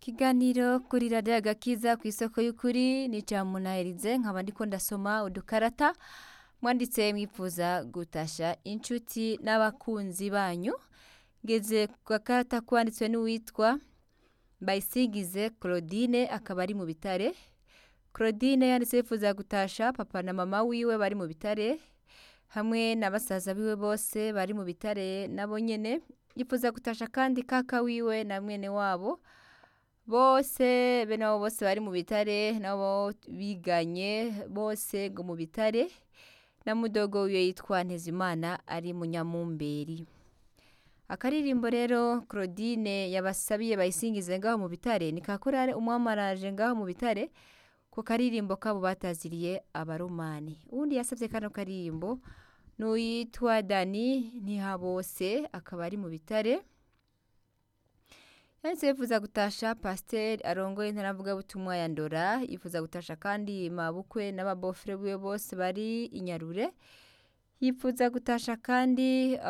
Ikiganiro kuri radiyo agakiza ku isoko y'ukuri ni munaherize nkaba ndiko ndasoma udukarata mwanditse mwifuza gutasha inshuti n'abakunzi banyu ngeze ku gakarata kwanditswe n'uwitwa Bayisigize Claudine akaba ari mu bitare Claudine yanditse yifuza gutasha papa na mama wiwe bari mu bitare hamwe na basaza biwe bose bari mu bitare nabo nyene yifuza gutasha kandi kaka wiwe na mwene wabo bose bene wabo bose bari mu bitare nabo biganye bose ngo mu bitare na mudogo wiwe yitwa Ntezimana ari mu Nyamumberi akaririmbo rero Claudine yabasabiye bayisingize ngaho mu bitare ni kakorare umwamaraje ngaho mu bitare ku karirimbo kabo bataziriye abaromani uwundi yasabye kano karirimbo n'uwitwa Dani Ntihabose akaba ari mu bitare yanditse yifuza gutasha pasiteri arongoye intaravugabutumwa ya ndora yifuza gutasha kandi mabukwe n'ababofure biwe bose bari inyarure yifuza gutasha kandi